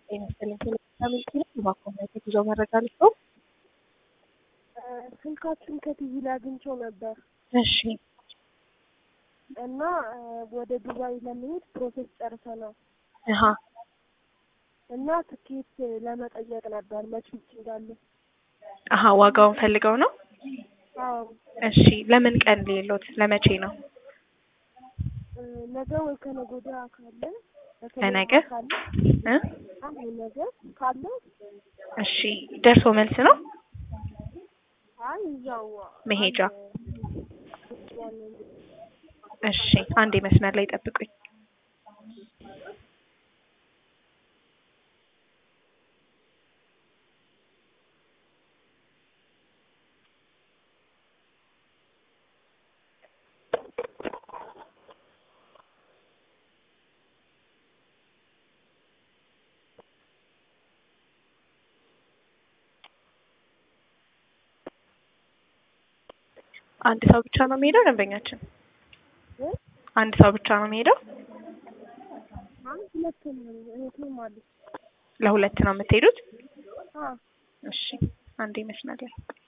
ጤና ይስጥልኝ። ቴሌቪዥን ነው በአኮምናይት የጉዞ መረጃ ልስጠው። ስልካችን ከቲቪ ላይ አግኝቼው ነበር እሺ እና ወደ ዱባይ ለመሄድ ፕሮሴስ ጨርሰናል አሀ እና ትኬት ለመጠየቅ ነበር መቼ እንዳለ። አሀ ዋጋውን ፈልገው ነው? አዎ እሺ ለምን ቀን ሌሎት ለመቼ ነው? ነገ ወይ ከነገ ወዲያ ካለ ለነገ? ካለ እ አይ ነገ ካለ እሺ ደርሶ መልስ ነው? አይ እዛው መሄጃ? አንድ እሺ አንዴ መስመር ላይ ጠብቁኝ። አንድ ሰው ብቻ ነው የሚሄደው ደንበኛችን? እ? አንድ ሰው ብቻ ነው የሚሄደው? አይ ሁለቱም እህትም አለች። ለሁለት ነው የምትሄዱት? አዎ እሺ አንዴ መስመር ላይ